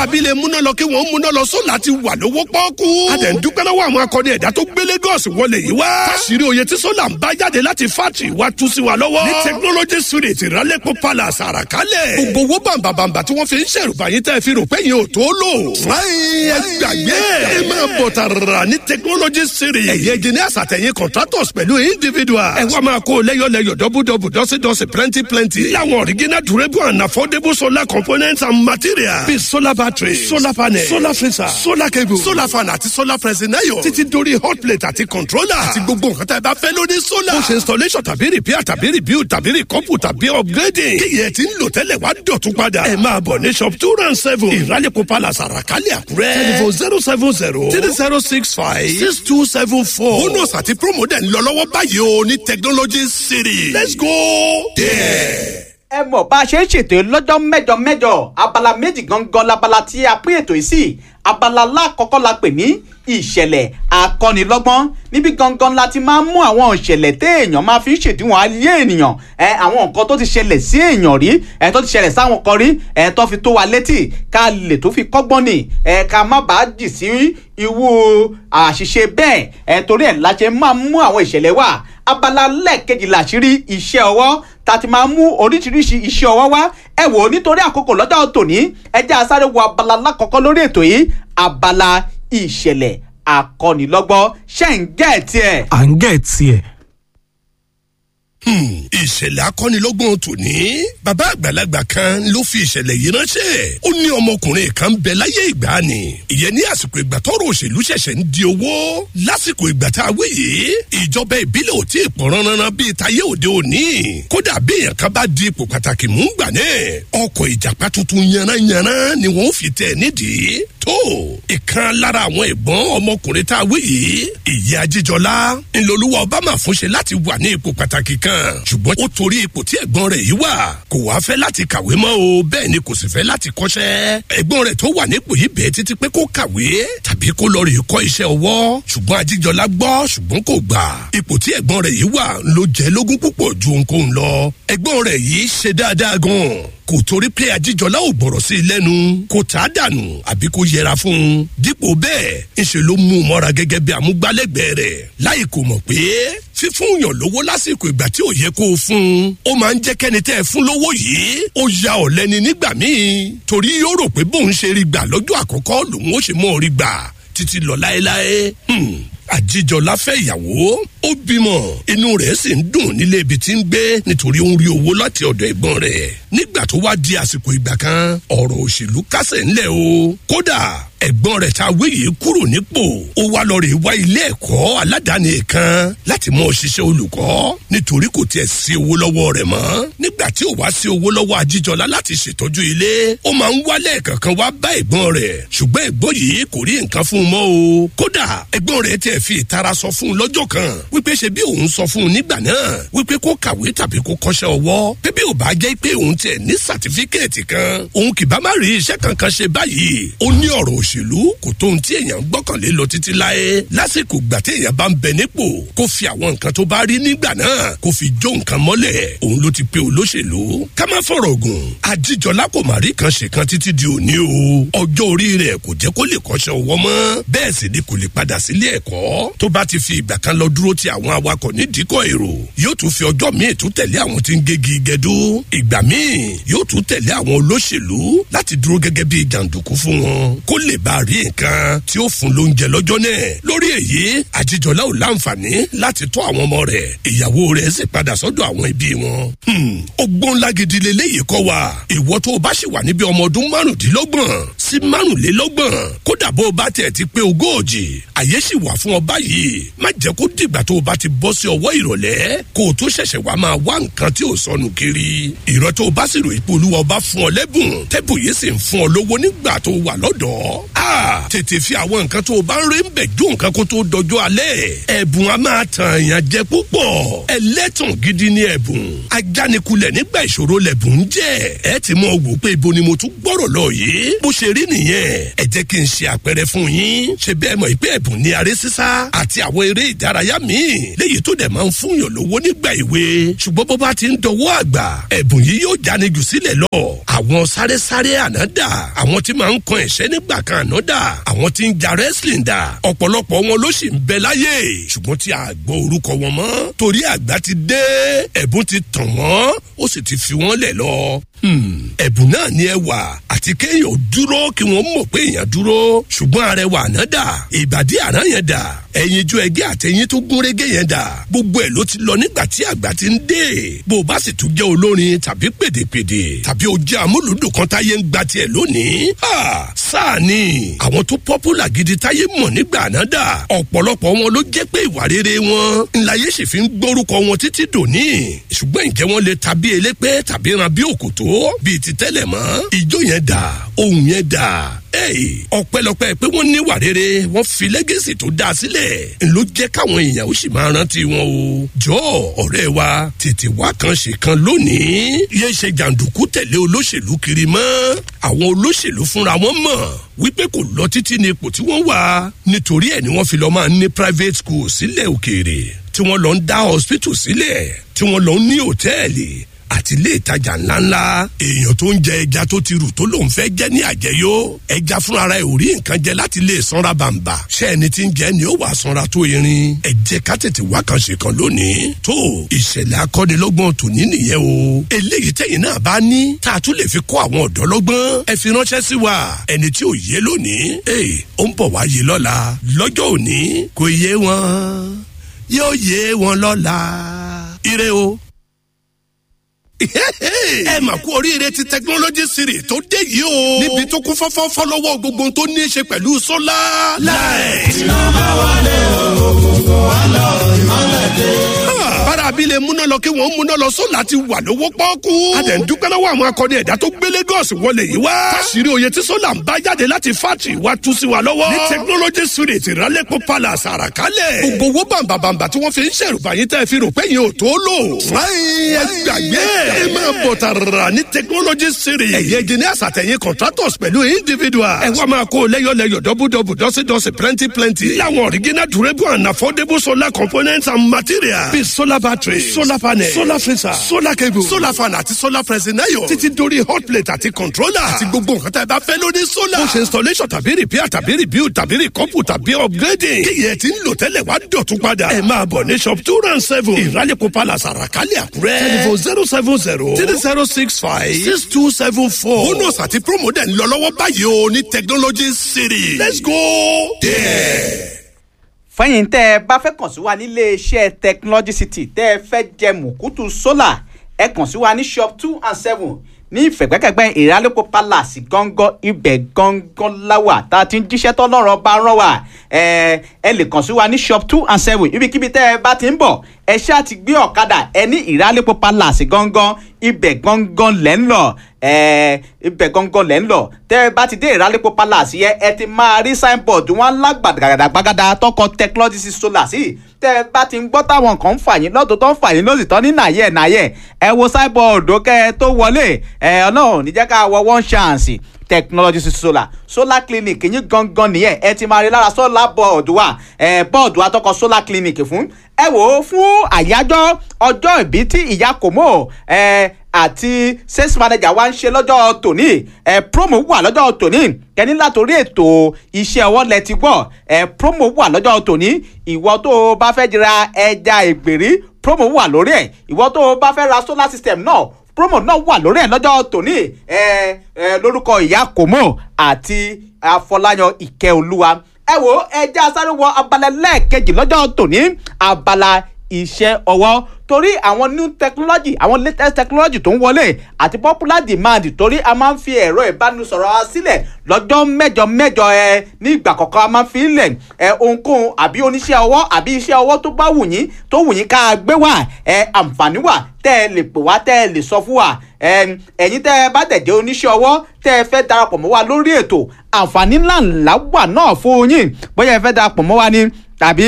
abilé múná lọ kí wọ́n múná lọ sólà ti wà lówó pọ́ọ́kú. a dẹ̀ ń dúpẹ́ lọ́wọ́ àwọn akọni ẹ̀dá tó gbé Lagos wọlé yìí wá. káṣírí oyè tí sólà ń bá jáde láti fátì wa tú sí wa lọ́wọ́. ní technology street ìrálẹ́pọ̀ palace àràkálẹ̀. gbogbo owó bàǹbàǹbà tí wọ́n fi ń ṣèrùbá yín tẹ́ fi rò pé yín ò tó lò. fúnáyìn ẹ gbàgbé ẹ máa bọ̀ tààrà ní technology street. ẹ̀yẹ engineers àtẹ̀yìn contractors pẹ̀lú individual. ẹ wá máa kó lẹ́yọ̀lẹ́yọ̀ dọ́bùdọ́bù dọ́sídọ́sí plenty plenty. láwọn original durable and affordable solar components and materials. bíi solar battery solar panel solar freezer solar cable solar fan àti solar pressing iron. títí dórí hot plate àti controller. àti gbogbo nǹkan tá a bá fẹ́ lórí solar. ó ṣe installation tàbí repair tàbí rebuild tàbí recouple tàbí upgrading. kí yẹn ti ń lò tẹ́lẹ̀ wá dọ̀tún padà. ẹ máa bọ̀ ní shop two round seven. ìrálẹ̀kọ̀ palace àràkálẹ̀ àkúrẹ́. telephone zero seven zero three zero six five six two seven four. bonus àti promo dẹ̀ ń lọ lọ́wọ́ báyìí o ní technology city. let's go there. ẹ mọ̀ bá a ṣe ń ṣètò lọ́jọ́ mẹ́jọ mẹ́jọ abala méjì gangan labala tí a pín ètò yìí sí abala lákọ̀ọ́kọ́ la pè ní ìṣẹ̀lẹ̀ akọ́nilọ́gbọ́n níbi gangan la ti máa ń mú àwọn ìṣẹ̀lẹ̀ téèyàn máa fi ń ṣèdíwọ̀n ayé ènìyàn ẹ àwọn nǹkan tó ti ṣẹlẹ̀ sí èèyàn rí ẹ tó ti ṣẹlẹ̀ sáwọn kan rí ẹ tó fi tó wa létí ká lè tó fi kọ́gbọ́n nì ẹ ká má bàa jì sí irú àṣìṣe bẹ́ẹ̀ ẹ torí ẹ̀ la ṣe máa mú àwọn ìṣẹ̀lẹ̀ wá abala lẹ́ẹ̀kejì làṣírí iṣẹ́ ọwọ́ ta ti máa mú oríṣiríṣi iṣẹ́ ọwọ́ wá ẹ wò ó nítorí àkókò lọ́jọ́ tòní ẹ jẹ́ asáré wo abala lákọ̀ọ́kọ́ lórí ètò yìí abala ìṣẹ̀lẹ̀ akọ́nilọ́gbọ́n ṣe ń gẹ́ ẹ̀ tiẹ̀. à ń gẹ̀ tiẹ̀. ìṣẹ̀lẹ̀ akọ́nilọ́gbọ̀n tòní bàbá àgbàlagbà kan ló fi ìṣẹ̀lẹ̀ yìí ránṣẹ́ ó ní ọmọkùnrin kan ń bẹ láyé ìgbà ni ìyẹn ní àsìkò ìgbà tọ́rọ̀ òṣèlú ṣẹ̀ṣẹ̀ ń di owó lásìkò ìgbà tá a wí yìí ìjọba ìbílẹ̀ ò tí ì pọ̀ ránran bíi tayé òde òní kódà bí èèyàn kan bá di ipò pàtàkì mú gbà náà ọkọ̀ ìjàpá tuntun yanranyanran ni wọ́n fi tẹ̀ nídìí tó ìkan lára àwọn ẹ̀gbọ́n ọmọkùnrin tá a wí yìí ìyá ajíjọlá ńlọlúwa obama fúnṣe láti wà ní ipò pàtàkì kan ṣùgbọ́n ó torí ipò tí ẹ̀gbọ́n rẹ̀ yìí wà kò wá fẹ́ láti kàwé mọ́ o bẹ́ẹ̀ ni kò sì fẹ́ láti kọ́ṣẹ́ ẹ̀gbọ́n rẹ̀ tó wà nípò yìí bẹ́ẹ̀ títí pé kó kàwé tàbí kó lọ rè kọ́ iṣẹ́ ọwọ́ ṣùgbọ́n ajíjọlá gbọ́ ṣùgbọ́n kò gbà ipò tí ẹ̀gbọ́n rẹ̀ yìí wà ló jẹ́ lógún púpọ̀ ju ohunkóhun lọ ẹ̀gbọ́n rẹ̀ yìí ṣe dáadáa gan kò torí pé ajíjọlá ò gbọ̀rọ̀ sí i lẹ́nu kò tá a dànù àbí kò yẹra fún un dípò bẹ́ẹ̀ ńṣe ló mú un mọ́ra gẹ́gẹ́ bí amúgbálẹ́gbẹ̀ẹ́ rẹ̀ láì kò mọ̀ pé fífún yàn lówó lásìkò ìgbà tí ò yẹ kó o fún un ó máa ń jẹ́ kẹ́ni tẹ́ ẹ fún lówó yìí ó ya ọ̀lẹ́ni nígbà míì torí yóò rò pé bóun ṣe rí gbà lọ́jọ́ àkọ́kọ́ lòun ó ṣe mọ́ ọ rí gbà títí lọ láéláé àjíjọlá fẹ́ ìyàwó ó bímọ inú rẹ̀ sì ń dùn nílé ibi tí ń gbé nítorí ó ń rí owó láti ọ̀dọ̀ ẹ̀gbọ́n rẹ̀ nígbà tó wá di àsìkò ìgbà kan ọ̀rọ̀ òṣèlú kásẹ̀ ńlẹ̀ o kódà ẹ̀gbọ́n rẹ̀ tá a wé yìí kúrò nípò ó wá lọ rè wá ilé ẹ̀kọ́ aládàáni kan láti mọ òṣìṣẹ́ olùkọ́ nítorí kò tiẹ̀ sí owó lọ́wọ́ rẹ̀ mọ́ nígbà tí ò wá sí owó lọ́wọ́ ajíjọlá láti ṣètọ́jú ilé ó máa ń wálẹ̀ kankan wá bá ẹ̀gbọ́n rẹ̀ ṣùgbọ́n ẹ̀gbọ́n yìí kò rí nǹkan fún un mọ́ o kódà ẹ̀gbọ́n rẹ̀ tiẹ̀ fi ìtara sọ fún un lọ́jọ́ kan wípé ṣe bí òun sọ fún un nígbà náà wípé kó kàwé tàbí kó kọ́ṣẹ́ ọwọ́ pé bí ò bá jẹ́ pé òun tiẹ̀ ní sàtífíkẹ́ẹ̀tì kan òun kì bá má rí iṣẹ́ kankan ṣe báyìí ó ní ọ̀rọ̀ òṣèlú kò tó ohun tí èèyàn gbọ́kànlé lọ títí láé lásìkò gbà tí èèyàn bá ń bẹ nípò kó fi àwọn nǹkan tó bá rí nígbà náà kó fi jó nǹkan mọ́lẹ̀ òun ló ti pe olóṣèlú ká má fọ̀rọ̀ gùn àjíjọlá kò má rí kan ṣe kan títí di òní o ọjọ́ orí rẹ̀ kò jẹ́ kó lè kọ́ṣẹ́ ọwọ́ mọ́ bẹ́ẹ̀ sì ni kò lè padà sílé ẹ̀kọ́ tó bá ti fi ìgbà kan lọ dúró ti àwọn awakọ̀ nídìíkọ̀ èrò yóò tún fi ọjọ́ míì tún tẹ̀lé àwọn tí ń gégi gẹdú ìgbà míì yóò tún tẹ̀lé àwọn olóṣèlú láti dúró gẹ́gẹ́ bí jàǹdùkú fún wọn kó lè bá rí nǹkan tí ó fún lóúnjẹ lọ́jọ́ náà lórí èyí àjíjọlá ò láǹfààní láti tọ́ àwọn ọmọ rẹ̀ ìyàwó rẹ̀ sì padà sọ́dọ̀ àwọn ẹbí wọn. ọgbọ́n ńlá gidi leléyìí kọ́ wa ìwọ tó o bá ṣì wà níbi ọmọ ọdún márùndínlọ́gbọ̀n sí márùnlélọ́gbọ̀n kódà bó o bá tiẹ̀ ti pé ogóòjì àyè sì wà fún ọ báyìí má jẹ́ kó dìgbà tó o bá ti bọ́ sí ọwọ́ ìrọ̀lẹ́ kó o tó ṣẹ̀ṣẹ̀ wá máa wá nǹkan tí ò sọnù kiri ìrọ̀ tó o bá sì rò ipò olúwa ọba fún ọ lẹ́bùn tẹ́bù yìí sì ń fún ọ lówó nígbà tó o wà lọ́dọ̀ọ́ Ah, tètè fi àwọn nǹkan tó o bá ń rí ń bẹ̀ jó nǹkan kó tó dọjọ́ alẹ́ ẹ̀bùn a máa tàn èèyàn jẹ púpọ̀ ẹlẹ́tàn gidi ni ẹ̀bùn ajánikulẹ̀ nígbà ìṣòro lẹ̀bùn ń jẹ́ ẹ ti mọ wò pé ibo ni mo tún gbọ́rọ̀ lọ yìí bó ṣe rí nìyẹn ẹ jẹ́ kí n ṣe àpẹẹrẹ fún yín ṣe bẹ́ẹ̀ mọ̀ pé ẹ̀bùn ní aré sísá àti àwọn eré ìdárayá míì léyìí tó dẹ̀ máa ń fúnyàn lówó nígbà ìwé ṣùgbọ́n bó bá ti ń dọwọ́ àgbà ẹ̀bùn yìí yóò jáni jù sílẹ̀ lọ àwọn sáré-sáré ànádà àwọn tí máa ń kan ẹ̀ṣẹ́ nígbà kan ànádà àwọn tí ń ja wrestling dà ọ̀pọ̀lọpọ̀ wọn ló sì ń bẹ láyé ṣùgbọ́n tí a gbọ́ orúkọ wọn mọ́ torí àgbà ti dé ẹ̀bùn ti tàn wọ́n ó sì ti fi wọ́n lẹ̀ lọ ẹ̀bùn náà ní ẹwà àti kéèyàn ò dúró kí wọ́n mọ̀ pé èèyàn dúró ṣùgbọ́n arẹwà àná dà ìbàdí àná yẹn dà ẹ̀yìn ju ẹgẹ́ àtẹ̀yìn tó gún régé yẹn dà gbogbo ẹ̀ ló ti lọ nígbà tí àgbà ti ń dé bó o bá sì tún jẹ́ olórin tàbí pèdèpèdè tàbí o jẹ́ amúlùdùn kan táyé ń gba tiẹ̀ lónìí sáà ni àwọn tó pọ́pùlà gidi táyé mọ̀ nígbà àná dà ọ̀pọ̀lọpọ̀ wọn ló jẹ́ pé ìwà rere wọn ńláyé sì fi ń gbórúkọ wọn títí dòní ṣùgbọ́n ìjẹ́ wọn lè tàbí elépè tàbí ran bí òkòtó bíi ti tẹ́lẹ̀ mọ́ ìjó yẹn dà ohun yẹn dà ọpẹ́lọpẹ́ pé wọ́n níwà rere wọ́n fi lẹ́gẹ̀sì tó dáa sílẹ̀ ló jẹ́ káwọn èèyàn ó sì máa rántí wọn o jọ ọ̀rẹ́ wa tètè wá kan ṣe kan lónìí yé ṣe jàǹdùkú tẹ̀lé olóṣèlú kiri mọ́ àwọn olóṣèlú fúnra wọn mọ̀ wípé kò lọ títí ní ipò tí wọ́n wà nítorí ẹ̀ ni wọ́n fi lọ máa ní private school sílẹ̀ òkèèrè tí wọ́n lọ ń dá hospital sílẹ̀ tí wọ́n lọ ń ní hòtẹ́ẹ̀lì àti ilé ìtajà ńláńlá èèyàn tó ń jẹ ẹja tó ti rù tó lòun fẹ́ jẹ́ ní àjẹyó ẹja fúnra rẹ̀ ò rí nǹkan jẹ láti lè sanra bàǹbà ṣé ẹni tí ń jẹ ni ó wà sanra tó irin ẹ jẹ́ ká tètè wá kan ṣe kan lónìí tó ìṣẹ̀lẹ̀ akọ́nilọ́gbọ̀n tòní nìyẹn o eléyìí tẹ̀yìn náà bá ní tá a tún lè fi kọ́ àwọn ọ̀dọ́ lọ́gbọ́n ẹ fi ránṣẹ́ sí wa ẹni tí ò yé lónìí ee ó ń bọ̀ wá yé lọ́la lọ́jọ́ òní kò yé wọn yóò yé wọn lọ́la ire o ẹ mà kú oríire ti technology series tó dé yìí o. níbi tó kún fọ́fọ́fọ́ lọ́wọ́ gbogbo tó ní í ṣe pẹ̀lú sólà. láì. iná bá wálé òkùnkùn wá lọ ìmọ̀lẹ̀ dé. bára abilé múná lọ kí wọ́n múná lọ sólà ti wà lówó pọ́ọ́kú. a dẹ̀ ń dúpẹ́ lọ́wọ́ àwọn akọni ẹ̀dá tó gbé Lagos wọlé yìí wá. káṣírí oyè tí sólà ń bá jáde láti fátì wá tú sí wa lọ́wọ́. ní technology series ìrálẹ́pọ̀ palace àràkálẹ̀. gbogbo owó bàǹbàǹbà tí wọ́n fi ń ṣèrùbáyé tẹ́ fi rò pé yẹn ò tó lò. fúláyé ẹ gbàgbé ẹ máa bọ̀ tààrà ní technology series. ẹ̀yẹ engineers àtẹ̀yìn contractors pẹ̀lú individuals. ẹ wá máa kó lẹ́yọ̀lẹ́yọ̀ dọ́bùdọ́bù dọ́sídọ́sí plenty plenty. láwọn original durable and affordable solar components and materials. bíi solar battery solar panel solar freezer solar cable solar fan àti solar pressing iron. títí dórí hot plate àti controller. àti gbogbo nǹkan tá a bá fẹ́ lórí solar. bó ṣe installation tàbí repair tàbí rebuild tàbí recouple tàbí upgrading. kíyẹ̀ tí ń lò tẹ́lẹ̀ wá dọ̀tún padà. ẹ máa bọ̀ ní shop two round seven. ìrálẹ̀kọ̀ palace àràkálẹ̀ àkúrẹ́. telephone zero seven zero three zero six five six two seven four. bonus àti promo dẹ̀ ń lọ lọ́wọ́ báyìí o ní technology city. let's go there. fẹ́yìn tẹ́ ẹ bá fẹ́ kàn sí wa nílé iṣẹ́ technology city tẹ́ ẹ fẹ́ jẹ mùkútù sólà ẹ kàn sí wa ní shop two and seven ní ìfẹ̀gbẹ́kẹ̀gbẹ́ ìrálẹ́kọ̀ palace gángan ibẹ̀ gángan láwà tá a ti ń jíṣẹ́ tọ́lọ́rọ̀ bá rán wa ẹ ẹ lè kàn sí wa ní shop two and seven ibikíbi tẹ́ ẹ bá ti ń bọ̀ ẹ ṣáà ti gbé ọ̀kadà ẹ ní ìrálẹ́kọ̀ palace gángan ibẹ̀ gángan lẹ́ ń lọ ẹ ibẹ̀ gángan lẹ́ ń lọ tẹ́ ẹ bá ti dé ìrálẹ́kọ̀ palace yẹn ẹ ti máa rí signboard wọn lágbàdàgbàdàgbàgàdà tọkọ technology solar sí tẹ́ ẹ bá ti ń gbọ́ táwọn kan ń fà yín lọ́dún tó ń fà yín lọ́sì tán ní nàyẹ̀ nàyẹ̀ ẹ wo signboard kẹ́ ẹ tó wọlé ẹ ọlọ́run níjẹ́ ká wọ one chance technology solar solar clinic yín gangan nìyẹn ẹ ti máa rí lára solar board wa ẹ board wa tọkọ solar clinic fún ẹ wò ó fún àyájọ́ ọjọ́ ìbí tí ìyá kò mọ̀ ẹ àti sales manager wa ń ṣe lọ́jọ́ tòní ẹ promo wà lọ́jọ́ tòní kẹ́ni látòrí ètò iṣẹ́ ọwọ́ lẹ ti gbọ́ ẹ promo wà lọ́jọ́ tòní ìwọ tó o bá fẹ́ ra ẹja ìgbèrí promo wà lórí ẹ̀ ìwọ tó o bá fẹ́ ra solar system náà promo náà wà lórí ẹ̀ lọ́jọ́ tòní ẹ ẹ lórúkọ ìyá kòmó àti afọláyan ìkẹ́olúwa ẹ wo ẹjẹ́ asáré wọ abala lẹ́ẹ̀kejì lọ́jọ́ tòní abala iṣẹ́ ọwọ́ torí àwọn new technology àwọn latest technology tó ń wọlé àti popular demand torí a máa ń fi ẹ̀rọ ìbánisọ̀rọ̀ wa sílẹ̀ lọ́jọ́ mẹ́jọ mẹ́jọ ẹ ní ìgbà kọ̀ọ̀kan a máa ń fi lẹ̀ ẹ ohunkóhun àbí oníṣẹ́ ọwọ́ àbí iṣẹ́ ọwọ́ tó bá wù yín tó wù yín ká gbé wá ẹ àǹfààní wà tẹ́ ẹ lè pè wá tẹ́ ẹ lè sọ fún wa ẹ̀yin tẹ́ ẹ bá dẹ̀ jẹ́ oníṣẹ́ ọwọ́ tẹ́ ẹ fẹ́ darapọ̀ mọ́ wa lórí ètò àǹfààní ńláńlá wà náà fún yín bóyá ẹ fẹ́ darapọ̀ mọ́ wa ni tàbí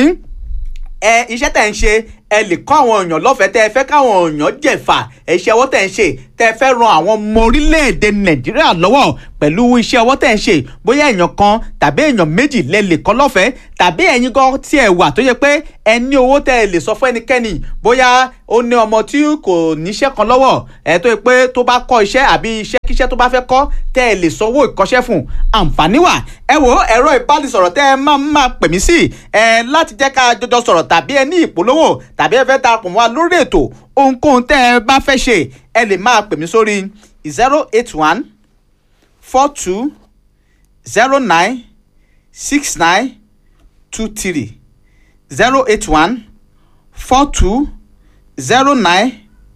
ẹ iṣẹ́ tẹ̀ ń ṣe ẹ lè kọ́ àwọn èèyàn lọ́fẹ̀ẹ́ tẹ́ ẹ fẹ́ káwọn èèyàn jẹ̀fà iṣẹ́ ọwọ́ tẹ̀ ń ṣe tẹ́ ẹ fẹ́ ran àwọn ọmọ orílẹ̀-èdè nàìjíríà lọ́wọ́ pẹ̀lú iṣẹ́ ọwọ́ tẹ̀ ń ṣe bóyá èèyàn kan tàbí èèyàn méjì lẹ lè kọ́ lọ́fẹ̀ẹ́ tàbí ẹ̀yin gan tí ẹ wà tó yẹ pé ẹ ní owó tẹ́ ẹ lè sọ fún ẹnikẹ́ni bóyá ó ní ọmọ tí kò níṣẹ́ kan lọ́wọ́ ẹ tó yẹ pé tó bá kọ́ iṣẹ́ àbí iṣẹ́ kíṣẹ́ tó bá fẹ́ kọ́ tẹ́ ẹ lè sanwó ìkọ́ṣẹ́ fún àǹfààní wà ẹ wo ẹ̀rọ ìbánisọ̀rọ̀ tẹ́ ẹ máa máa pè mí sí ẹ láti jẹ́ ká jọjọ sọ̀rọ̀ tàbí ẹ ní ìpolówó tàbí ẹ fẹ́ darapọ̀ mọ́ wa lórí ètò ohunkóhun tẹ́ ẹ bá fẹ́ ṣe ẹ lè máa pè mí sórí zero eight one four two zero nine six nine two three zero eight one four two zero nine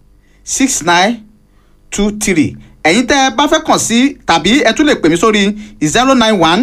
six nine two three ẹ̀yin tẹ́ ẹ bá fẹ́ kàn sí tàbí ẹ tún lè pè mí sórí zero nine one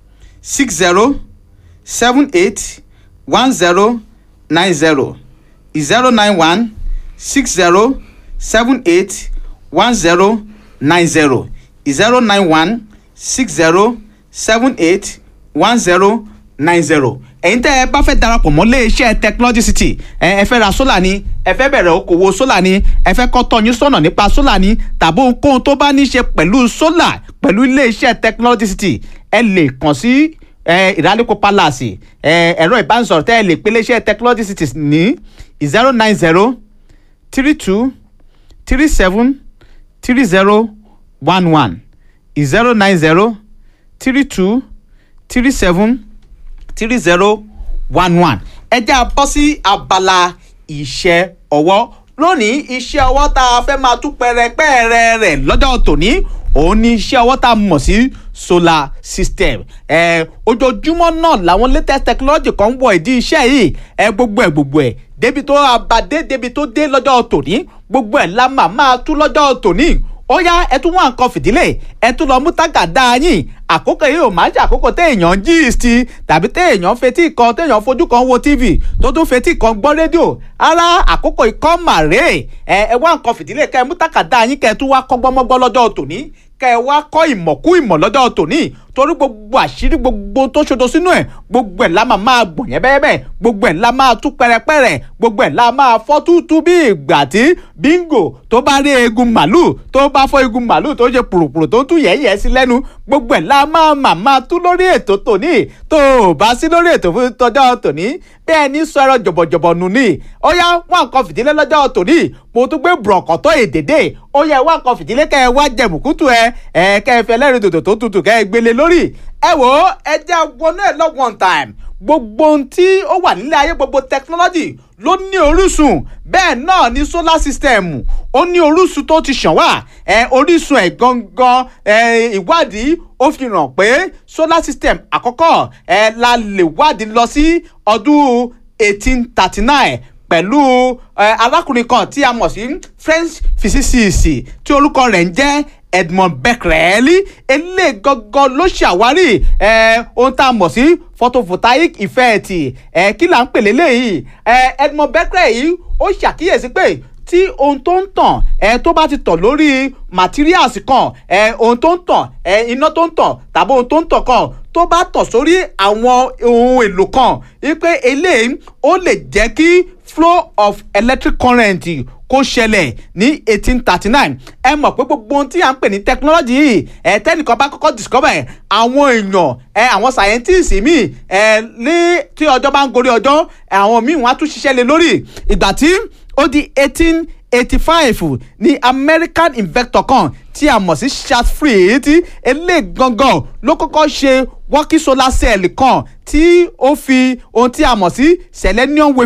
six zero seven eight one zero nine zero zero nine one six zero seven eight one zero nine zero zero nine one six zero seven eight one zero nine zero ẹ̀yin tẹ́ ẹ bá fẹ́ darapọ̀ mọ́ iléeṣẹ́ technology city ẹ ẹ fẹ́ ra sólà ni ẹ fẹ́ bẹ̀rẹ̀ okòwò sólà ni ẹ fẹ́ kọ́ tọ́yún sọ̀nà nípa sólà ni tàbí ohunkóhun tó bá ní í ṣe pẹ̀lú sólà pẹ̀lú iléeṣẹ́ technology city ẹ lè kàn sí ìdálẹ́kọ̀ palace ẹ̀rọ ìbánisọ̀rọ̀ tẹ́ ẹ lè pè iléeṣẹ́ technology city ní zero nine zero three two three seven three zero one one zero nine zero three two three seven three zero one one ẹ jẹ́ a bọ́ sí abala iṣẹ́ ọwọ́ lónìí iṣẹ́ ọwọ́ tá a fẹ́ máa tú pẹrẹpẹrẹ rẹ̀ lọ́jọ́ tòní òun ni iṣẹ́ ọwọ́ tá a mọ̀ sí solar system ẹ ojoojúmọ́ náà làwọn latest technology kan ń wọ ìdí iṣẹ́ yìí ẹ gbogbo ẹ gbogbo ẹ débi tó abadé débi tó dé lọ́jọ́ tòní gbogbo ẹ̀ la máa máa tú lọ́jọ́ tòní ó yá ẹ tún wá nǹkan fìdílé ẹ tún lọ mú tágàdá yín àkókò yìí ò máa ṣe àkókò téèyàn gist tàbí téèyàn fetí kan téèyàn fojú kan wo tv tó tún fetí kan gbọ́ rédíò ara àkókò ikọ́ màrè ẹ ẹ wá nǹkan fìdílé kẹ ẹ mú tágàdá yín kẹ ẹ tún wá kọ́ gbọ́mọ́gbọ́ lọ́jọ́ tòní kẹ ẹ wá kọ́ ìmọ̀kú ìmọ̀ lọ́jọ́ tòní torí gbogbo àṣírí gbogbo tó ṣodo sínú ẹ̀ gbogbo ẹ̀ la máa máa gbọ̀n yẹn bẹ́ẹ̀ bẹ́ẹ̀ gbogbo ẹ̀ la máa tú pẹ́rẹpẹ́rẹ gbogbo ẹ̀ la máa fọ́ tútú bí ìgbà tí bíngò tó bá rí eegun màlúù tó bá fọ́ eegun màlúù tó ṣe pùrùpùrù tó ń tú yẹ̀yẹ̀ sí lẹ́nu gbogbo ẹ̀ la máa mà máa tú lórí ètò tòní tó o bá sí lórí ètò fún tọjọ́ tòní bí ẹni sọ ẹ̀rọ jọ̀bọ̀jọ̀bọ̀ nù ní ó yá wọn nǹkan fìdílé lọ́jọ́ tòní mo tún gbé bùrọ̀kọ̀tọ̀ èdèdè ó yá wọn nǹkan fìdílé kẹ́ ẹ wá jẹ̀mùkútù ẹ ẹ kẹ́ ẹ fẹ́ lẹ́rìí dòdò tó tutù kẹ́ ẹ gbélé lórí ẹ wò ó ẹ jẹ́ wọnú ẹ̀ lọ one time gbogbo ohun tí ó wà nílé ayé gbogbo technology ló ní orísun bẹ́ẹ̀ náà ni solar system ó ní orísun tó ti ṣàn wá ẹ orísun ẹ̀ gangan ẹ ìwádìí ó fi hàn pé solar system àkọ́kọ́ ẹ la lè wádìí lọ sí ọdún eighteen thirty nine pẹ̀lú arákùnrin kan tí a mọ̀ sí French physicist tí orúkọ rẹ̀ ń jẹ́ Edmond Becquerel eléyìí gangan ló ṣàwárí ohun tá a mọ̀ sí photovoltaic effect kí là ń pè léléyìí Edmond Becquerel yìí ó ṣàkíyèsí pé tí ohun tó ń tàn ẹ tó bá ti tàn lórí materials kan ẹ ohun tó ń tàn ẹ iná tó ń tàn tàbí ohun tó ń tàn kan tó bá tàn sórí àwọn ohun èlò kan wípé eléyìí ó lè jẹ́ kí flow of electric current kó ṣẹlẹ̀ ní eighteen thirty nine ẹ mọ̀ pé gbogbo ohun tí à ń pè ní technology yìí ẹ tẹ́nìkan bá kọ́kọ́ discover ẹ̀ àwọn èèyàn ẹ àwọn scientists míì ẹ ní tí ọjọ́ bá ń gorí ọjọ́ àwọn míì wọ́n á tún ṣiṣẹ́ lé lórí ìgbà tí ó di eighteen eighty five ní American inventor kan tí a mọ̀ sí Charles Fried eléyìí gangan ló kọ́kọ́ ṣe working solar cell kan tí ó fi ohun tí a mọ̀ sí selenium wafer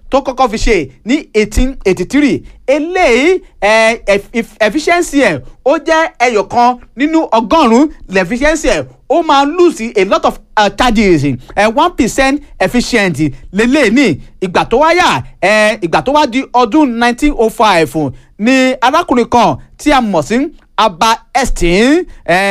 tó kọ́kọ́ fi ṣe ní eighteen eighty three eléyìí efficiency ẹ̀ ó jẹ́ ẹyọ kan nínú ọgọ́rùn-ún efficiency ẹ̀ ó máa lose a lot of uh, charges one percent efficient lélẹ̀ ní ìgbà tó wáyà ìgbà tó wá di ọdún nineteen oh five ní arákùnrin kan tí a mọ̀ sí aba estin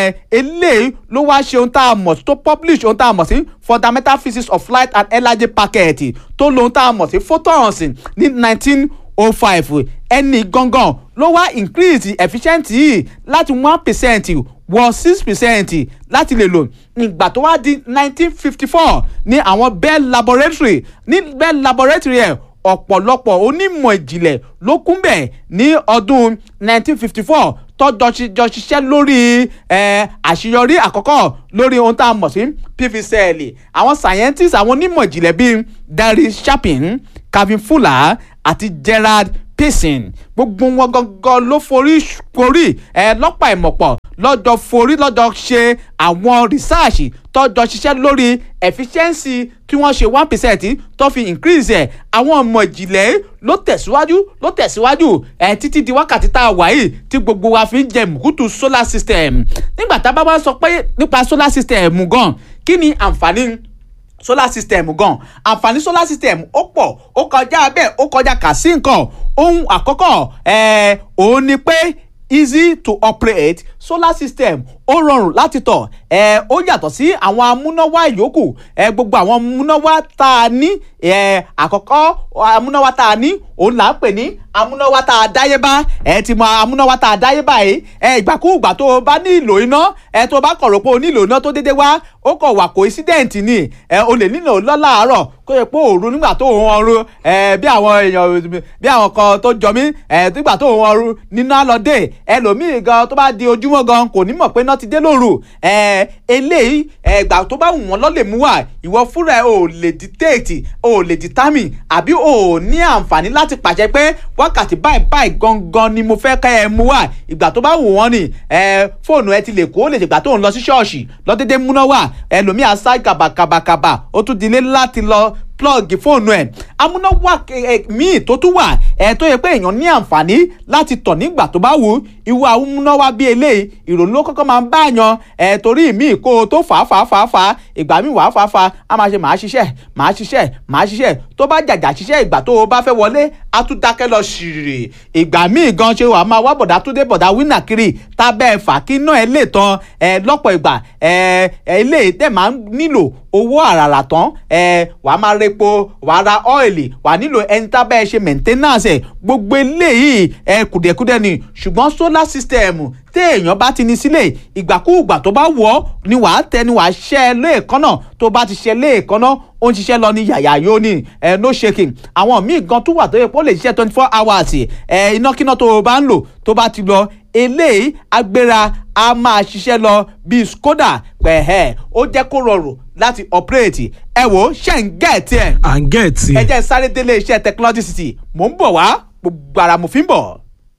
eléyìí ló wá ṣe ohun tá a mọ̀ tó publish ohun tá a mọ̀ sí fundamental physics of light and energy packet tó lo ohun tá a mọ̀ sí photons ní nineteen oh five ẹni gangan ló wá increase efficiency yìí láti one percent wọ six percent láti lè lò ìgbà tó wá di nineteen fifty four ní àwọn Bell laboratory ní Bell laboratory ẹ̀ ọ̀pọ̀lọpọ̀ onímọ̀ ìjìnlẹ̀ ló kún bẹ̀ ní ọdún nineteen fifty four tọ́jọ́ jọ ṣiṣẹ́ lórí àṣeyọrí àkọ́kọ́ lórí ohun tá a mọ̀ sí PVCL àwọn scientists àwọn onímọ̀ ìjìnlẹ̀ bíi Derry Chapin Calvin Fuller àti Gerard Payson gbogbo wọn gangan ló forí forí ẹ lọ́pàá ìmọ̀pọ̀ lọ́jọ́ forí lọ́jọ́ ṣe àwọn research tọ́jọ́ ṣiṣẹ́ lórí efficiency tí wọ́n ṣe one percent tó fi increase ẹ̀ àwọn ọmọ ìjìnlẹ̀ ló tẹ̀síwájú ló tẹ̀síwájú ẹ̀ títí di wákàtí tá a wà yìí tí gbogbo wa fi ń jẹ mùkútù solar system nígbà tá a bá wá sọ pé nípa solar system gan kí ni àǹfààní solar system gan àǹfààní solar system ó pọ̀ ó kọjá bẹ́ẹ̀ ó kọjá kà sí nǹkan ohun àkọ́kọ́ ẹ̀ òun ni pé easy to operate solar system ó rọrùn láti tọ̀ ẹ̀ ó yàtọ̀ sí àwọn amúnáwá ìyókù ẹ̀ gbogbo àwọn amúnáwá tá a ní ẹ̀ àkọ́kọ́ amúnáwá tá a ní òun là ń pè ní amúnáwá tá a dáyébá ẹ̀ ti mọ amúnáwá tá a dáyébá yìí ẹ̀ ìgbàkúùgbà tó o bá ní ìlò iná ẹ̀ tó o bá kọ̀rọ̀ pé o nílò iná tó dédé wá ó kọ̀ wà coincident ni ẹ̀ o lè nílò lọ́làárọ̀ kó yẹ pé òru nígbà tó òun ọrùn ẹ̀ bí àwọn èèyàn bí àwọn kan tó jọ mí ẹ̀ nígbà tó òun ọrùn níná lọ dé ẹlòmíì gan tó bá di ojúmọ́ gan kò ní mọ̀ pé iná ti dé lóru ẹ̀ eléyìí ẹ̀gbà tó bá wù wọ́n lọ́ lè mú wá ìwọ fúnra ẹ̀ ò lè dictate ò lè determine àbí ò ní àǹfààní láti pàṣẹ pé wákàtí báyìí báyìí gangan ni mo fẹ́ kẹ́ ẹ mú wá ìgbà tó bá wù wọ́n ni ẹ fóònù ẹ ti lè kó lè ṣègbà tó ń lọ sí ṣọ́ọ̀ṣì lọ́dẹ́dẹ́ múná wá ẹlòmíà sá kàbàkàbàkàbà ó tún dilé láti lọ plọ́ọ̀gì fóònù ẹ̀ amúnáwá míì tó tún wà ẹ̀ tó yẹ pé èèyàn ní àǹfààní láti tọ̀ nígbà tó bá wù ú ìwà amúnáwá bíi eléyìí ìrònú ló kọ́kọ́ máa ń bá yan ẹ̀ torí míì kó o tó fà á fà á fà á fà á ìgbà míì wàá fà á fà á á máa ṣe màá ṣiṣẹ́ màá ṣiṣẹ́ màá ṣiṣẹ́ tó bá jàjà ṣiṣẹ́ ìgbà tó o bá fẹ́ wọlé á tún dákẹ́ lọ ṣìrì ìgbà míì gan ṣe wàá máa wá bọ̀dá tó dé bọ̀dá wínà kiri tábẹ́ fà kí náà ẹ lè tán ẹ lọ́pọ̀ ìgbà ẹ ẹ ilé tẹ̀ máa ń nílò owó àràrà tán ẹ wàá máa repo wàá ra ọ́ìlì wàá nílò ẹni tá bẹ́ẹ̀ ṣe maintenance ẹ̀ gbogbo eléyìí ẹ kùdẹ̀kùdẹ̀ ni ṣùgbọ́n solar system téèyàn bá ti ní sílẹ̀ ìgbàkúùgbà tó bá wọ̀ ọ́ ni wàá tẹ ni wàá ṣẹ́ lẹ́ẹ̀kan náà tó bá ti ṣe lẹ́ẹ̀kan náà ó ń ṣiṣẹ́ lọ ní yàyà yóò ní ẹ no shaking àwọn míì gan tó wà tó yẹ kó lè ṣiṣẹ́ twenty four hours ẹ inákiná tó o bá ń lò tó bá ti lọ eléyìí agbéra a máa ṣiṣẹ́ lọ bíi skoda pẹ̀hẹ́ ó jẹ́ kó rọrùn láti operate ẹ wò ó ṣe ń gẹ̀ẹ́tì ẹ̀. à ń gẹ̀ẹ́tì. ẹ jẹ́ sáré délé iṣẹ́ technology city mò ń bọ̀ wá gbogbo ara mo fi ń bọ̀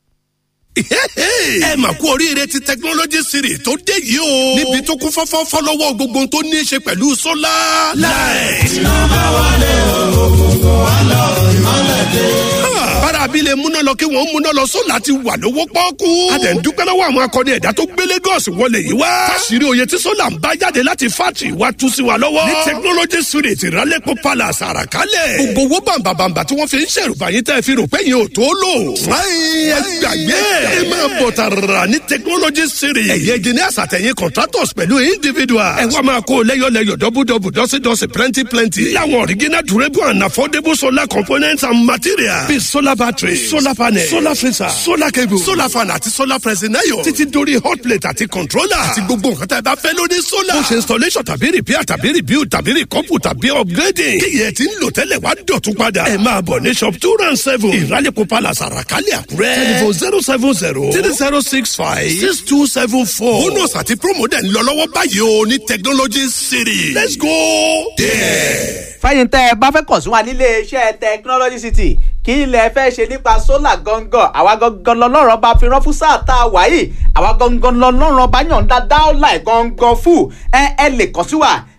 ẹ mà kú oríire ti technology series tó dé yìí o. níbi tó kún fọ́fọ́ fọ́lọ́wọ́ gbogbo tó ní í ṣe pẹ̀lú sólà. láì. iná bá wọlé ògùngùn wà lọ ìmọ̀lẹ̀ dé. bára abilé múná lọ kí wọ́n múná lọ sólà ti wà lówó pọ́ọ́kú. a dẹ̀ ń dúpẹ́ lọ́wọ́ àwọn akọni ẹ̀dá tó gbé Lagos wọlé yìí wá. fásirì oyè tí sólà ń bá jáde láti fátì wá tú sí wa lọ́wọ́. ní technology series ìrálẹ́pọ̀ palace àràkálẹ̀. gbogbo owó bàǹbàǹbà tí wọ́n fi ń ṣèrùbà yín tẹ́ fi rò pé yín ò tó lò. fúláyìn ẹgbàgbé ẹ máa bọ̀ tààrà ní technology series. ẹ̀yẹ engineers àtẹ̀yìn contractors pẹ̀lú individuals. ẹ wá máa kó lẹ́yọ̀lẹ́yọ̀ dọ́bùdọ́bù dọ́sídọ́sí plenty plenty. láwọn original durable and affordable solar components and materials. bíi solar battery solar panel solar freezer solar cable solar fan àti solar pressing iron. títí dórí hot plate àti controller. àti gbogbo nǹkan tá a bá fẹ́ lórí solar. ó ṣe installation tàbí repair tàbí rebuild tàbí recouple tàbí upgrading. kí yẹn ti ń lò tẹ́lẹ̀ wá dọ̀tún padà. ẹ máa bọ̀ ní shop two round seven. ìrálẹ̀kọ̀ palace àràkálẹ̀ àkúrẹ́. telephone zero seven zero three zero six five six two seven four. bonus àti promo dẹ̀ ń lọ lọ́wọ́ báyìí o ní technology city. let's go there. fẹ́yìn tẹ́ ẹ bá fẹ́ kàn sí wa nílé iṣẹ́ technology city kí ilẹ̀ fẹ́ ṣe nípa sólà gangan àwa gangan lọ́lọ́rọ̀ bá fi rán fún sáà tá a wà yìí àwa gangan lọ́lọ́rọ̀ bá yàn dá dáọ́là ẹ̀ gangan fún ẹ ẹ lè kàn sí wa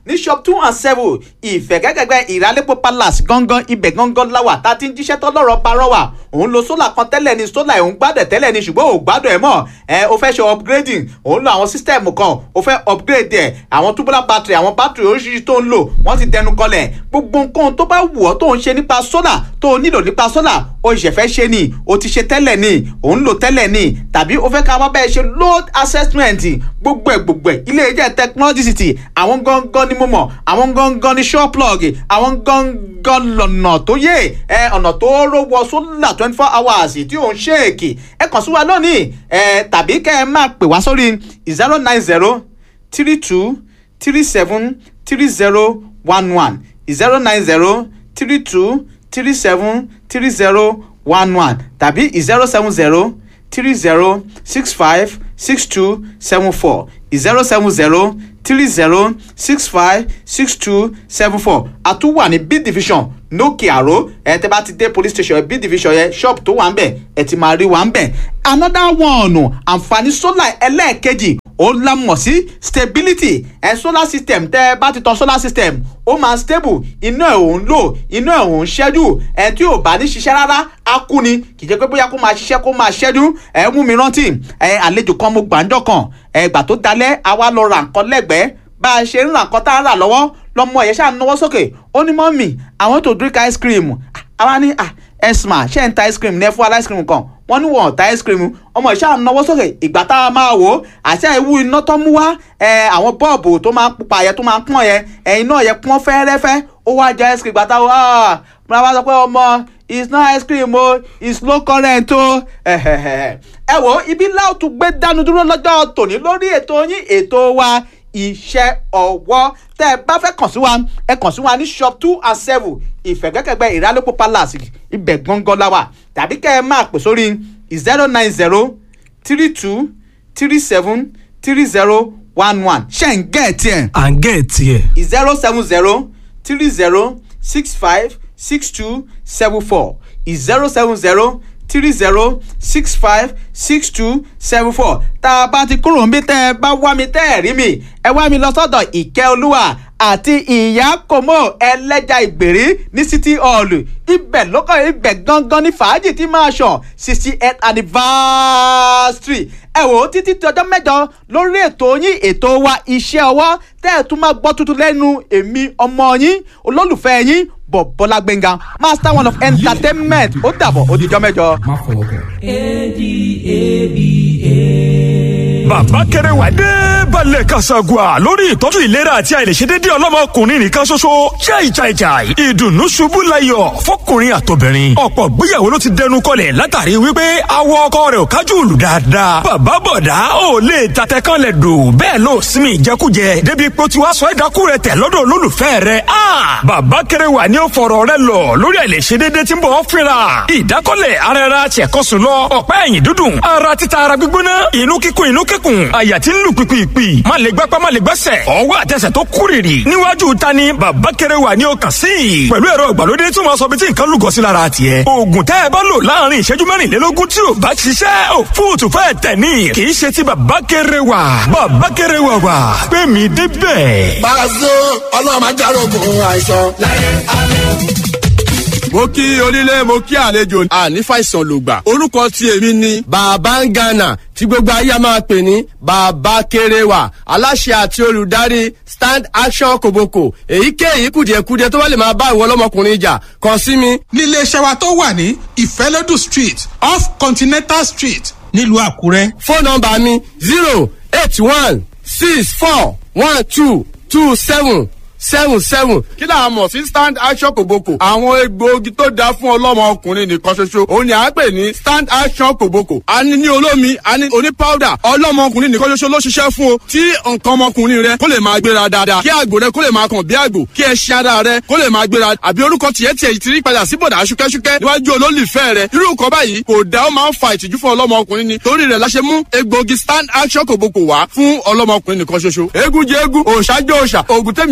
ní shop two and seven ìfẹ̀gẹ́gẹ́gbẹ́ ìràlépo palace gangan ibẹ̀ gangan láwà tá a ti ń jíṣẹ́ tọ́lọ́rọ̀ parọ́ wà òun lo solar kan tẹ́lẹ̀ ni solar òun gbádẹ̀ tẹ́lẹ̀ ni ṣùgbọ́n òun gbádùn ẹ̀ mọ́ ẹ o fẹ́ ṣe upgrading òun lo àwọn system kan o fẹ́ upgrade ẹ̀ àwọn tubular battery àwọn battery oríṣiríṣi tó ń lò wọ́n ti dẹnu kọlẹ̀ gbogbo nǹkan tó bá wù ọ́ tó ń ṣe nípa solar tó o nílò nípa solar o ṣẹ̀ fẹ́ ṣe ni o ti ṣe tẹ́lẹ̀ ni òun lò tẹ́lẹ̀ ni tàbí o fẹ́ ká wá bẹ́ẹ̀ ṣe load assessment gbogbo ẹ̀ gbogbo ẹ̀ ilé iṣẹ́ technology city àwọn gangan ni mo mọ̀ àwọn gangan ni shop plug àwọn gangan lọ́nà tó yé ẹ ọ̀nà tó rówó solar twenty four hours tí ò ń ṣèèkì ẹ kàn sí wa lónìí ẹ tàbí kẹ́ ẹ máa pè wá sórí zero nine zero three two three seven three zero one one zero nine zero three two three seven three zero one one tàbí zero seven zero three zero six five six two seven four zero seven zero three zero six five six two seven four àtúwà ní b division nókè àró ẹ tẹ bá ti dé police station b division yẹn shop tó wà ń bẹ ẹ ti máa rí wà ń bẹ another one àǹfààní solar ẹlẹ́ẹ̀kejì ó lámọ̀ sí stability ẹ solar system tẹ ẹ bá ti tan solar system ó máa stable iná ẹ̀ òun lò iná ẹ̀ òun ṣẹ́jú ẹ tí ò bá ní ṣiṣẹ́ rárá á kú ni kì í jẹ́ pé bóyá kó máa ṣiṣẹ́ kó máa ṣẹ́jú ẹ mú mi rántí ẹ àlejò kan mo gbàǹjọ kan ẹ gbà tó dalẹ̀ àwa lọ ra nǹkan lẹ́gbẹ̀ẹ́ bá a ṣe ń ra nǹkan tá a rà lọ́wọ́ lọ́mọ yẹn ṣáà náwó sókè ó ní mọ́mì I want to drink ice cream àwa ní esma ṣe ń ta ice cream ní ẹ fún wa ice cream kan wọ́n ní wọ́n ta ice cream ọmọ ìṣá náwó sókè ìgbà tá a máa wò ó àti àìwú iná tó mú wá àwọn bọ́ọ̀bù tó máa ń pupa yẹn tó máa ń pọ́n yẹn ẹ̀yin náà yẹn pọ́n fẹ́rẹ́fẹ́ ó wá jẹ ice cream ìgbà tá a wò ó múra wá sọ pé ọmọ it's not ice cream o it's low current o ẹ wò ibi láòtú gbé dánu dúró lọ́jọ́ tòní lórí ètò yín ètò wa iṣẹ́ ọwọ́ tẹ́ ẹ bá fẹ́ kàn sí wa ẹ kàn sí wa ní shop two and seven ìfẹ̀gbẹ́kẹ̀gbẹ́ ìrálẹ́pọ̀ palace ibẹ̀ gangan la wà tàbí kẹ́ ẹ máa pè sórí zero nine zero three two three seven three zero one one ṣe ń gẹ̀ tiẹ̀. à ń gẹ̀ tiẹ̀. zero seven zero three zero six five six two seven four zero seven zero three zero six five six two seven four tá a bá ti kúrò ń bí tẹ́ ẹ bá wá mi tẹ́ ẹ rí mi ẹ wá mi lọ sọ́dọ̀ ìkẹ́ olúwa àti ìyá kòmó ẹlẹ́jà ìgbèrí ní city hall ibẹ̀ lókọ̀ ibẹ̀ gangan ní fàájì tí máa ṣàn sixty eight anniversary ẹ wò ó títí tí ọjọ́ mẹ́jọ lórí ètò yín ètò wa iṣẹ́ ọwọ́ tẹ́ ẹ tún máa gbọ́ tuntun lẹ́nu èmi ọmọ yín olólùfẹ́ yín bọ̀bọ́lá gbẹ̀ngà master one of entertainment ó dàbọ̀ ó dijọ́ mẹ́jọ. má fọwọ́ kàn. adaba. bàbá kẹrẹwà dé balẹ̀ kasagua lórí ìtọ́jú ìlera àti àìlèṣedédé ọlọ́mọkùnrin nìkan ṣoṣo jai jai jai ìdùnnú ṣubú layọ̀ fọkùnrin àtobìnrin ọ̀pọ̀ gbéyàwó ló ti dẹnu kọlẹ̀ látàrí wípé awọ ọkọ rẹ̀ ò kájú lù dáadáa bàbá bọ̀dá ò lè tatẹ kan lẹ̀ dò bẹ́ẹ̀ ló sinmi ìjẹkújẹ débi pé ó ti wá sọ ẹ̀dákú rẹ̀ tẹ̀ lọ́dọ̀ olólùfẹ́ rẹ̀ a bàbá kẹrẹwà ni ó fọ̀rọ̀ rẹ̀ lọ lórí àìlèṣedédé tí ń bọ̀ fínra ìdákọ́lẹ̀ ara ẹra tiẹ̀kọ́sùn lọ ọ̀pá ẹ̀yìn dúdùn ara títa ara gbígbóná inú kíkún inú kíkún àyà tí ń lù pìpìpì má lè gbápá má lè gbẹ́sẹ̀ ọwọ́ àtẹsẹ̀ tó kúrìrì níwájú ta ni bàbá kẹrẹwà ni ó kàn sí i pẹ̀lú ẹ̀rọ ìgbàlódé tí wọ́n sọ bí tí nǹkan lùgọ́ sí lára tiẹ̀ oògùn tẹ́ ẹ bá lò láàrin ìṣẹ́jú mẹ́rìnlélógún tí ò bá ṣiṣẹ́ ò fóòtù fẹ́ tẹ̀ ní kì í ṣe ti bàbá kẹrẹwà bàbá kẹrẹwà wà pé mi débẹ̀. Pàṣẹ ọlọ́run máa járógun àìsàn láyé àlọ́ mo kí onílé mo kí àlejò àní fàìsàn lògbà orúkọ tí èmi ni. bàbá ń gànà tí gbogbo ayé a máa pè ní bàbá kéréwà aláṣẹ àti olùdarí stand action kòbókò èyíkéyìí kùdìẹ̀kudiẹ tó bá lè máa bá ìwọ ọlọ́mọkùnrin jà kàn sí mi. nílé iṣẹ́ wa tó wà ní ìfẹ́lódù street off continental street nílùú àkúrẹ́. fóònù nọ́mbà mi zero eight one six four one two two seven seven seven. kí là á mọ̀ sí stand action kòbókò. àwọn egbòogi tó dáa fún ọlọ́mọ ọkùnrin nìkan ṣoṣo. òun ni à ń pè ní stand action kòbókò. a ní ní olómi a ní oní powder. ọlọ́mọ ọkùnrin nìkan ṣoṣo ló ṣiṣẹ́ fún o. tí nǹkan ọmọkùnrin rẹ kó lè máa gbéra dáadáa. kí àgbò rẹ kó lè máa kàn bí àgbò. kí ẹṣin ara rẹ kó lè máa gbéra. àbí orúkọ tiẹ̀ tiẹ̀ ti rí padà sí bọ̀dà ṣúkẹ́ṣúkẹ́ níwájú olólùfẹ́ rẹ. irú nǹkan báyìí kò dá ó máa ń fa ìtìjú fún ọlọ́mọ ọkùnrin ni. torí rẹ̀ la ṣe mú egbòogi stand action kòbókò wá fún ọlọ́mọ ọkùnrin nìkan ṣoṣo. eégún jẹ eégún òòṣà jẹ òòṣà òògùn tẹ́mi ò bá mọ̀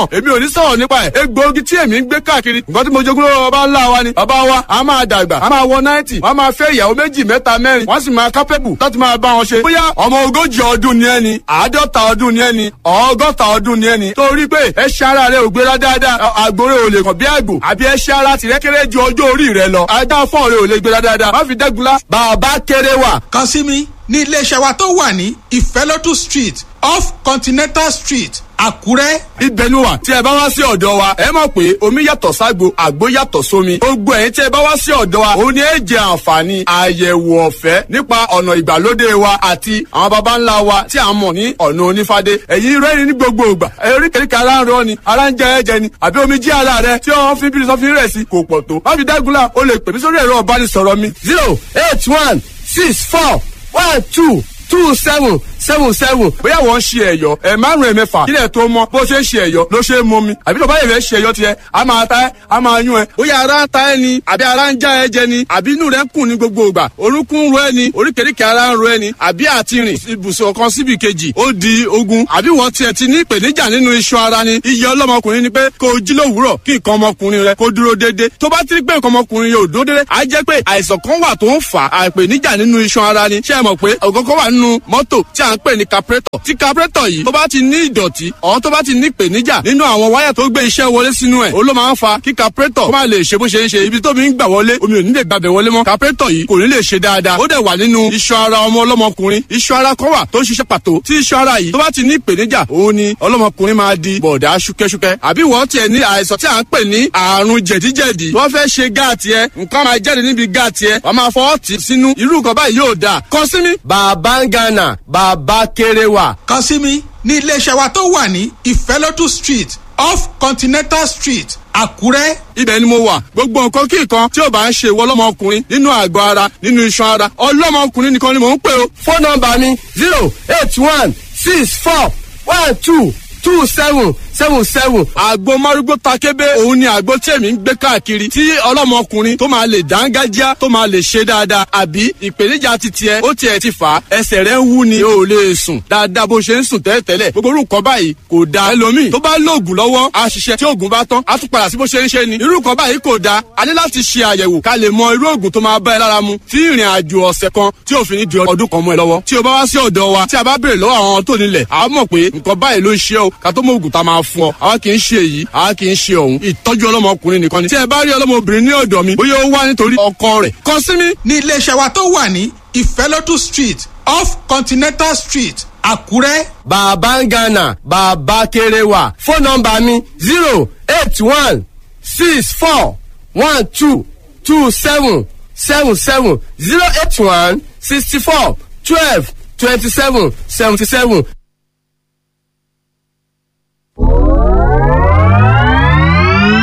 mọ̀ èmi ò ní sọ̀rọ̀ nípa ẹ̀ egbòogi tí èmi ń gbé káàkiri nǹkan tí mo jogún lọ́wọ́ bàbá ńlá wa ni bàbá wa a máa dàgbà a máa wọ náìtì wọ́n máa fẹ́ ìyàwó méjì mẹ́ta mẹ́rin wọ́n sì máa kápẹ́bù láti máa bá wọn ṣe bóyá ọmọ ogójì ọdún ni ẹni àádọ́ta ọdún ni ẹni ọgọ́ta ọdún ni ẹni torí pé ẹṣẹ́ ara rẹ ò gbéra dáadáa àgbòrè ò lè kàn bí àgbò àbí ẹṣẹ́ ara tìrẹ́ kéré ju ọjọ́ orí rẹ lọ ajá fọ́ọ̀ rẹ ò lè gbéra dáadáa má fi dẹ́gunlá bàbá kéré wà kàn sí mi ní iléeṣẹ́ wa tó wà ní ìfẹ́lódù street off continental street àkúrẹ́. ibẹ̀ ni wà tí ẹ bá wá sí ọ̀dọ̀ wa ẹ mọ̀ pé omi yàtọ̀ ságbo àgbo yàtọ̀ sómi gbogbo ẹ̀yin tí ẹ bá wá sí ọ̀dọ̀ wa òun ni ẹ jẹ àǹfààní àyẹ̀wò ọ̀fẹ́ nípa ọ̀nà ìgbàlódé wa àti àwọn baba ńlá wa tí a mọ̀ ní ọ̀nà onífádé ẹ̀yin rẹ́rìn ní gbogbo ìgbà eríkèríkè ara ń rọ ni ara ń jẹ ẹ̀jẹ̀ ni àbí omi jí ara rẹ tí wọ́n fi bírí sọ́fin rẹ̀ sí kò pọ̀ tó má fi dágunlá o lè pè mí sórí ẹ̀rọ ọ̀bánisọ̀rọ̀ mi zero eight one six four one two two seven seven seven bóyá wọ́n ń ṣe ẹ̀yọ́ ẹ̀ márùn-ún ẹ̀mẹ́fà kílẹ̀ tó mọ́ bó ṣe ń ṣe ẹ̀yọ́ ló ṣe é mọ́ mi àbí tó bá yẹ̀ fẹ́ ṣe ẹ̀yọ́ tiẹ̀ a máa ta ẹ́ a máa yún ẹ bóyá ara ń ta ẹ ni àbí ara ń já ẹ jẹ ni àbí inú rẹ ń kùn ní gbogbo ìgbà orúnkún ń ro ẹ ni oríkèéríkèé ara ń ro ẹ ni àbí àti rìn ibùsùn kan síbi kejì ó di ogun àbí wọ́n tiẹ̀ ti ní ìpèníjà nínú iṣan ara ni iye ọlọ́mọkùnrin ni pé kó o jí lówùúrọ̀ kí nǹkan ọmọkùnrin rẹ kó dúró déédéé tó bá ti rí pé nǹkan ọmọkùnrin yóò dúró déédéé á jẹ́ pé àìsàn kan wà tó ń fà á ìpèníjà nínú iṣan ara ni ṣé ẹ mọ̀ pé ọ̀gọ́gọ́ wà nínú mọ́tò tí à ń pè ní carburetor tí carburetor yìí tó bá ti ní ìdọ̀tí ọ̀hún tó bá ti ní ìpèníjà nínú àwọn wáyà tó gbé iṣẹ́ wọlé sínú ẹ̀ ó ló máa ń fa kí carburetor kó má lè ṣe bó ṣe ń ṣe ibi tómi ń gbà wọlé omi ò ní lè gbàbẹ̀ wọlé mọ́ carburetor yìí kò ní lè ṣe dáadáa ó dẹ̀ wà nínú iṣan ara ọmọ ọlọ́mọkùnrin iṣan ara kan wà tó ń ṣiṣẹ́ pàtó tí iṣan ara yìí tó bá ti ní ìpèníjà òun ni ọlọ́mọkùnrin máa di bọ̀dá ṣúkẹ́ṣúkẹ́ àbí wọ́n tiẹ̀ ní àìsàn tí à ń pè ní àrùn jẹ̀díjẹ̀dí wọ́n fẹ́ ṣe gáàtì ẹ nǹkan máa jáde níbi gáàtì ẹ wọ́n máa fọwọ́ tì sínú irú nǹkan báyìí yóò dáa kàn sí mi. bàbá ń gánà bàbá kéré wà. kàn sí mi ní iléeṣẹ́ wa tó wà ní ìfẹ́lódù street off continental street àkúrẹ́. ibẹ̀ ni mo wà gbogbo nǹkan kí nǹkan tí ò bá ń ṣe ìwọ ọlọ́mọkùnrin nínú àgọ́ ara nínú iṣan ara ọlọ́mọkùnrin nìkan ni mò ń pè o. fóònù nọmba mi zero eight one six four one two two seven seven seven. àgbo márúgbó takébé òun ni àgbo tí èmi ń gbé káàkiri tí ọlọ́mọkùnrin tó máa lè dángájá tó máa lè ṣe dáadáa àbí ìpèníjà ti tiẹ̀ ó tiẹ̀ ti fà á ẹsẹ̀ rẹ̀ ń wú ni o ò lè sùn dáadáa bó ṣe ń sùn tẹ́lẹ̀tẹ́lẹ̀ gbogbo orúkọ báyìí kò da ẹlòmíì tó bá lóògùn lọ́wọ́ á ṣiṣẹ́ tí oògùn bá tán á tún padà sí bó ṣe ń ṣe ni irú nǹkan báyìí kò da a ní láti ṣe àyẹ̀wò ká lè mọ irú oògùn tó máa bá ẹ lára mu tí ìrìn àjò ọ̀sẹ̀ kan tí òfin ní di ọdún kan mọ́ ẹ lọ́wọ́ tí o bá wá sí ọ̀dọ̀ wa tí a bá béèrè lọ́wọ́ àwọn tó nílẹ̀ a mọ̀ pé nǹkan báyìí ló ń ṣe o ká tó mọ oògùn tá a máa fún ọ àwa kì í ṣe èyí àwa kì í ṣe òun ìtọ́jú ọlọ́mọkùnrin nìkan ni tí ẹ bá rí ọlọ́mọbìnrin ní ọ̀dọ̀ mi bóyá ó wá nítorí ọkọ rẹ̀ kàn sí mi. ní iléeṣẹ́ wa tó wà ní ìfẹ́lódù street off continental street àkúrẹ́. bàbá ń gánà bàbá kéré wà. fóònù nọmba mi zero eight one six four one two two seven seven seven zero eight one sixty four twelve twenty seven seventy seven.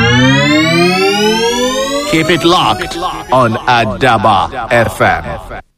Keep it locked on Adaba FM.